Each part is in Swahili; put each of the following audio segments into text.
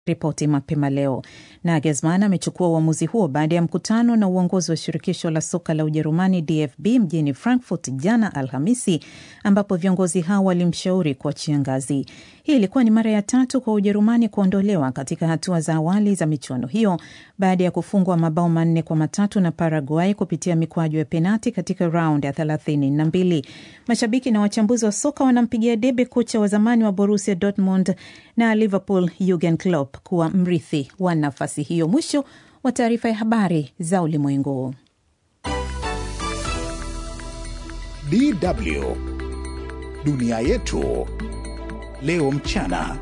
ripoti mapema leo. Nagelsmann amechukua uamuzi huo baada ya mkutano na uongozi wa shirikisho la soka la Ujerumani DFB mjini Frankfurt jana Alhamisi, ambapo viongozi hao walimshauri kuachia ngazi. Hii ilikuwa ni mara ya tatu kwa Ujerumani kuondolewa katika hatua za awali za michuano hiyo baada ya kufungwa mabao manne kwa matatu na Paraguay kupitia mikwaju ya penati katika raundi ya thelathini na mbili. Mashabiki na wachambuzi wa soka wanampigia debe kocha wa zamani wa Borussia Dortmund na Liverpool Jurgen Klopp kuwa mrithi wa nafasi hiyo. Mwisho wa taarifa ya habari za ulimwengu. DW dunia yetu leo mchana.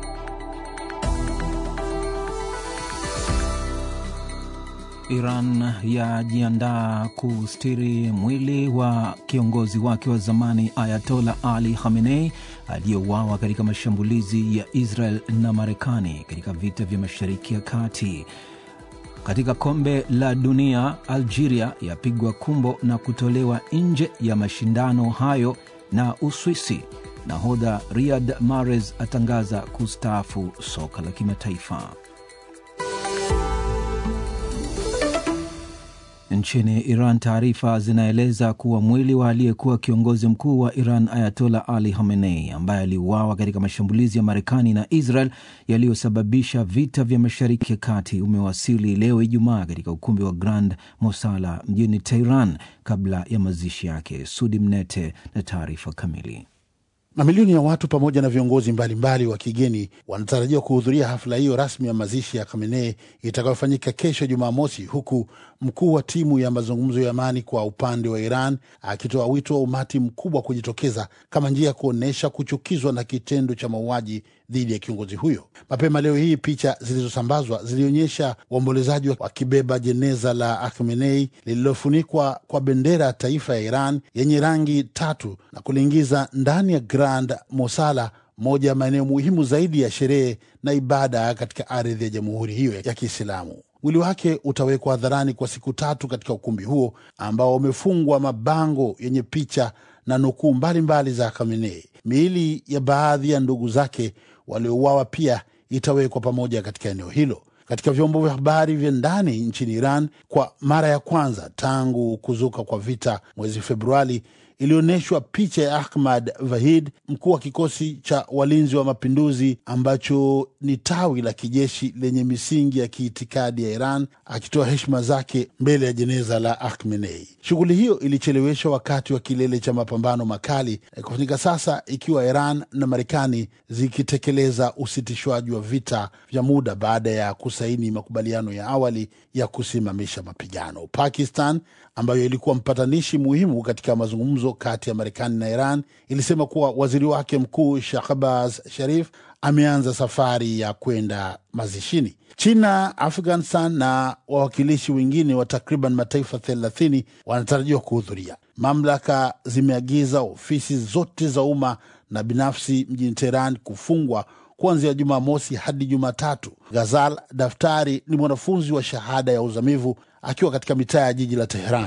Iran yajiandaa kustiri mwili wa kiongozi wake wa zamani Ayatola Ali Khamenei aliyeuawa katika mashambulizi ya Israel na Marekani katika vita vya Mashariki ya Kati. Katika kombe la dunia, Algeria yapigwa kumbo na kutolewa nje ya mashindano hayo na Uswisi. Nahodha Riyad Mahrez atangaza kustaafu soka la kimataifa. Nchini Iran, taarifa zinaeleza kuwa mwili wa aliyekuwa kiongozi mkuu wa Iran Ayatola Ali Khamenei, ambaye aliuawa katika mashambulizi ya Marekani na Israel yaliyosababisha vita vya Mashariki ya Kati, umewasili leo Ijumaa katika ukumbi wa Grand Mosala mjini Tehran kabla ya mazishi yake. Sudi Mnete na taarifa kamili. Mamilioni ya watu pamoja na viongozi mbalimbali wa kigeni wanatarajiwa kuhudhuria hafla hiyo rasmi ya mazishi ya Khamenei itakayofanyika kesho Jumamosi, huku mkuu wa timu ya mazungumzo ya amani kwa upande wa Iran akitoa wito wa umati mkubwa kujitokeza kama njia ya kuonyesha kuchukizwa na kitendo cha mauaji dhidi ya kiongozi huyo. Mapema leo hii, picha zilizosambazwa zilionyesha waombolezaji wakibeba jeneza la Khamenei lililofunikwa kwa bendera ya taifa ya Iran yenye rangi tatu na kuliingiza ndani ya Grand Mosala, moja ya maeneo muhimu zaidi ya sherehe na ibada katika ardhi ya jamhuri hiyo ya Kiislamu. Mwili wake utawekwa hadharani kwa siku tatu katika ukumbi huo ambao umefungwa mabango yenye picha na nukuu mbalimbali za Khamenei. Miili ya baadhi ya ndugu zake waliouawa pia itawekwa pamoja katika eneo hilo. Katika vyombo vya habari vya ndani nchini Iran, kwa mara ya kwanza tangu kuzuka kwa vita mwezi Februari, ilionyeshwa picha ya Ahmad Vahid, mkuu wa kikosi cha walinzi wa mapinduzi ambacho ni tawi la kijeshi lenye misingi ya kiitikadi ya Iran, akitoa heshima zake mbele ya jeneza la Khamenei. Shughuli hiyo ilicheleweshwa wakati wa kilele cha mapambano makali kufanyika sasa, ikiwa Iran na Marekani zikitekeleza usitishwaji wa vita vya muda baada ya kusaini makubaliano ya awali ya kusimamisha mapigano. Pakistan ambayo ilikuwa mpatanishi muhimu katika mazungumzo kati ya Marekani na Iran ilisema kuwa waziri wake mkuu Shahbaz Sharif ameanza safari ya kwenda mazishini. China, Afghanistan na wawakilishi wengine wa takriban mataifa thelathini wanatarajiwa kuhudhuria. Mamlaka zimeagiza ofisi zote za umma na binafsi mjini Teheran kufungwa kuanzia Jumamosi hadi Jumatatu. Ghazal Daftari ni mwanafunzi wa shahada ya uzamivu akiwa katika mitaa ya jiji la Teheran.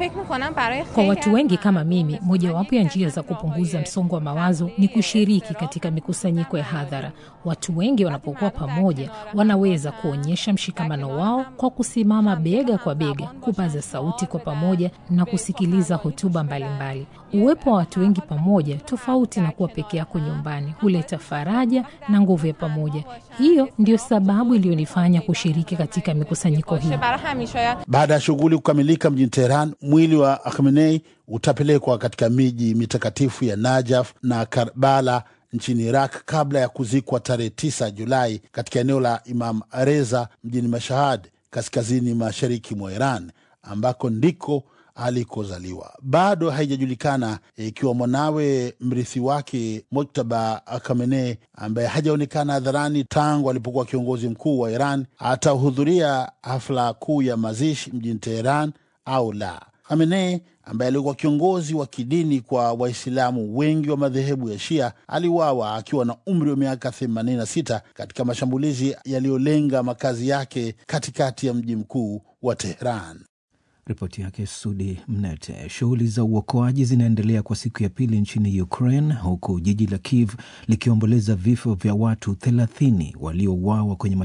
Kwa watu wengi kama mimi, mojawapo ya njia za kupunguza msongo wa mawazo ni kushiriki katika mikusanyiko ya hadhara. Watu wengi wanapokuwa pamoja, wanaweza kuonyesha mshikamano wao kwa kusimama bega kwa bega, kupaza sauti kwa pamoja na kusikiliza hotuba mbalimbali. Uwepo wa watu wengi pamoja, tofauti na kuwa peke yako nyumbani, huleta faraja na nguvu ya pamoja. Hiyo ndiyo sababu iliyonifanya kushiriki katika mikusanyiko hiyo. Baada ya shughuli kukamilika mjini Teheran, mwili wa Khamenei utapelekwa katika miji mitakatifu ya Najaf na Karbala nchini Iraq kabla ya kuzikwa tarehe 9 Julai katika eneo la Imam Reza mjini Mashahad, kaskazini mashariki mwa Iran, ambako ndiko alikozaliwa. Bado haijajulikana ikiwa mwanawe mrithi wake Mojtaba Khamenei, ambaye hajaonekana hadharani tangu alipokuwa kiongozi mkuu wa Iran, atahudhuria hafla kuu ya mazishi mjini Teheran au la. Khamenei ambaye alikuwa kiongozi wa kidini kwa Waislamu wengi wa madhehebu ya Shia aliuawa akiwa na umri wa miaka 86 katika mashambulizi yaliyolenga makazi yake katikati ya mji mkuu wa Teheran. Ripoti yake Sudi Mnete. Shughuli za uokoaji zinaendelea kwa siku ya pili nchini Ukraine, huku jiji la Kiev likiomboleza vifo vya watu thelathini waliouawa kwenye